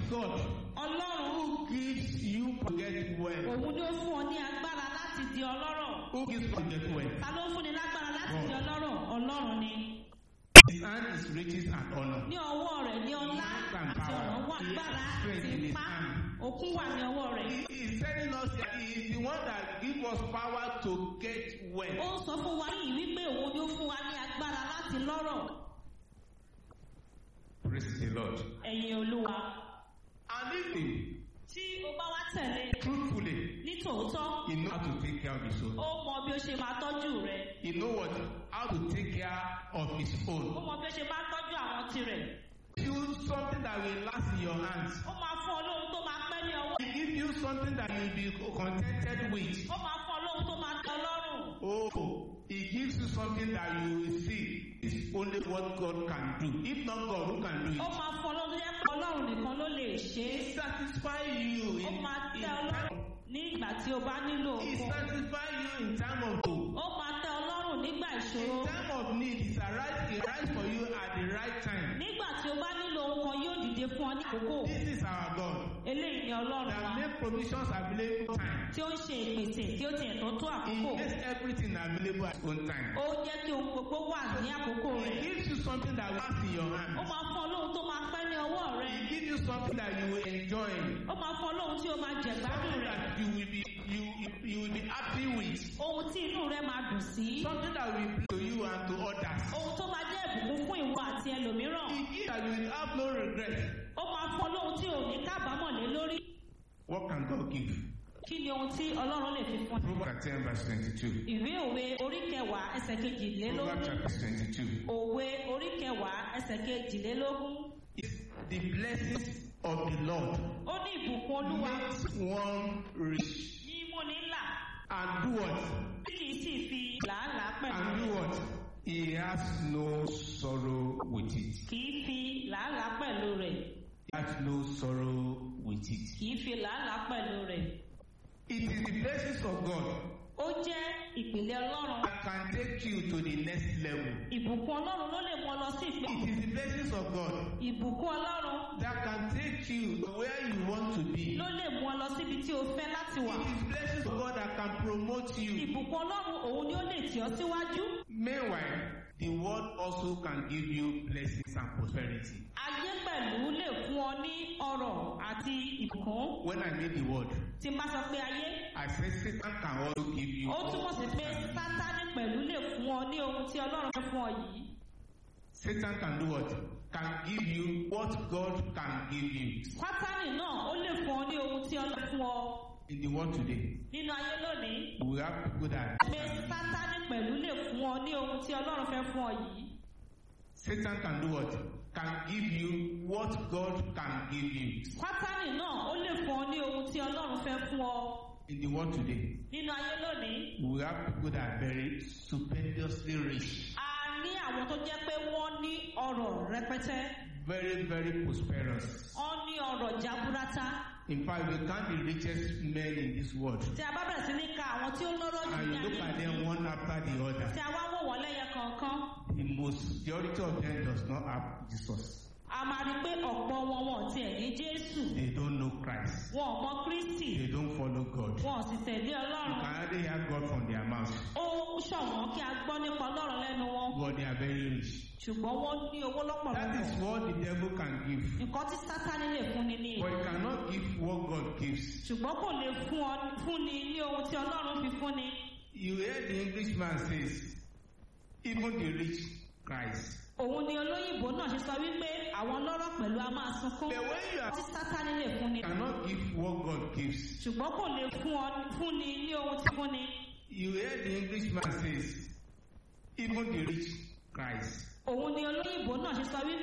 God ọlọ́run who gives you to get well. òun ni ó fún ọ ní agbára láti di ọlọ́rọ̀ Who gives you to get well? ta ló fún ni lágbára láti di ọlọ́rọ̀ ọlọ́run ni His hand is riches and honor. ní ọwọ́ rẹ̀ ní ọlá àti ọ̀rọ̀ wà agbára ti pa òkun wà ní ọwọ́ rẹ̀ He is telling us that he is the one that gives us power to get ó well. ń sọ fún wa yìí wípé òun ni ó fún wa ní agbára láti lọ́rọ̀ Praise the Lord. ẹ̀yin olúwa And if he, tí o bá wá tẹ̀lé truthfully, ní tòótọ́ he knows how to take care of his own. ó mọ bí ó ṣe máa tọ́jú rẹ̀ He knows what how to take care of his ó own. mọ bí ó ṣe máa tọ́jú àwọn tirẹ̀ You something that will last in your hands. ó máa fún ọ lóhun tó máa pẹ́ ní ọwọ́ He gives you something that you will be contented with. ó máa fún ọ lóhun tó máa tẹ́ ọ lọ́rùn Oh, he gives you something that you will see is only what God can do. If not God, who can do ó it? máa fún ọ lóhun tó yẹ pé ọlọ́run nìkan ló lè ṣe é He satisfy you ó in, máa in tẹ́ ọ time. lọ́rùn ní ìgbà tí o bá nílò He òkun satisfy you in time of need. ó máa tẹ́ ọ lọ́rùn nígbà ìṣòro In time of need, He arise, he arise for you at the right time. nígbà tí o bá nílò ohun kan yóò dìde fún ọ ní àkókò This is our God eléyìí ni ọlọ́run wa that make provisions available time. tí ó ń ṣe ìpèsè tí ó tiẹ̀ tó tó He àkókò makes everything available at own time. ó jẹ́ kí ohun gbogbo wà ní àkókò He rẹ̀ gives you something that will last in your ó hand. máa fún ọ lóhun tó máa pẹ́ ní ọwọ́ rẹ̀ He gives you something that you will enjoy. ó máa fún ọ lóhun tí o máa jẹ̀gbádùn Something rẹ̀ that you will be you you, you will be happy with. ohun tí inú rẹ̀ máa dùn sí Something that will be to you and to others. ohun tó máa jẹ́ ìbùkún fún ìwọ àti ẹlòmíràn He gives that you will have no regret. ó máa fún ọ lóhun tí ò ní kábàámọ̀ lé lórí What can God give? kí ni ohun tí ọlọ́run lè fi fún ọ. Proverbs 10 verse 22. ìwé òwe orí kẹwàá ẹsẹ̀ Proverbs kejìlélógún chapter 22. òwe orí kẹwàá ẹsẹ̀ kejìlélógún It's the blessings of the Lord ó ní ìbùkún olúwa makes one rich ní múni là and do what? tí kì í sì fi làálàá pẹ̀lú And do what? He has no sorrow with it. kì í fi làálàá pẹ̀lú rẹ̀ He has no sorrow with it. kì í fi làálàá pẹ̀lú rẹ̀ It is the blessings of God ó jẹ́ ìpìlẹ̀ ọlọ́run that can take you to the next level. ìbùkún ọlọ́run ló lè mú ọ lọ sí It ìpín is the blessings of God ìbùkún ọlọ́run that can take you to where you want to be. ló lè mú ọ lọ síbi tí o fẹ́ láti wà It is blessings of God that can promote you. ìbùkún ọlọ́run òun ni ó lè tì ọ́ síwájú Meanwhile, the world also can give you blessings and prosperity. ayé pẹ̀lú lè fún ọ ní ọrọ̀ àti ìbùkún When I mean the word, tí n bá sọ pé ayé I said Satan can also give you. ó túmọ̀ sí pé sátánì pẹ̀lú lè fún ọ ní ohun tí ọlọ́run fẹ́ fún ọ yìí Satan can do what? Can give you what God can give you. sátánì náà ó lè fún ọ ní ohun tí ọlọ́run fún ọ In the world today, nínú ayé lónìí we have people that pé sátánì pẹ̀lú lè fún ọ ní ohun tí ọlọ́run fẹ́ fún ọ yìí Satan can do what? Can give you what God can give you. sátánì náà ó lè fún ọ ní ohun tí ọlọ́run fẹ́ fún ọ In the world today, nínú ayé lónìí we have people that are very stupendously rich, a ní àwọn tó jẹ́ pé wọ́n ní ọrọ̀ rẹpẹtẹ very, very prosperous. wọ́n ní ọrọ̀ jaburata In fact, we count the richest men in this world. tí a bá bẹ̀rẹ̀ sí ní ka àwọn tí ó lọ́rọ̀ jù And ní you look ayé at them one after the other. tí a wá wò wọ́n lẹ́yẹ kọ̀ọ̀kan The most majority of them does not have Jesus. a máa rí i pé ọ̀pọ̀ wọn wọn ò tiẹ̀ ní jésù They don't know Christ. wọn ò mọ kristi They don't follow God. You wọn ò sì tẹ̀lé ọlọ́run can hardly hear God from their mouth, ó ṣọ̀wọ́n kí a gbọ́ nípa ọlọ́run lẹ́nu wọn but they are very rich. ṣùgbọ́n wọ́n ní owó That lọ́pọ̀lọpọ̀ is what the devil can give. nǹkan tí sátani lè fúnni ní But he cannot give what God gives. ṣùgbọ́n kò lè fún ọ fúnni ní ohun tí ọlọ́run fi fúnni You hear the Englishman says, even the rich cries. òun ni olóyìnbó náà ṣe sọ wípé àwọn lọ́rọ̀ pẹ̀lú a máa sunkún But when you are tí sátani lè fúnni cannot give what God gives, ṣùgbọ́n kò lè fún ọ fúnni ní ohun tí fúnni you hear the Englishman says, even the rich cries. òun ni olóyìnbó náà ṣe sọ wípé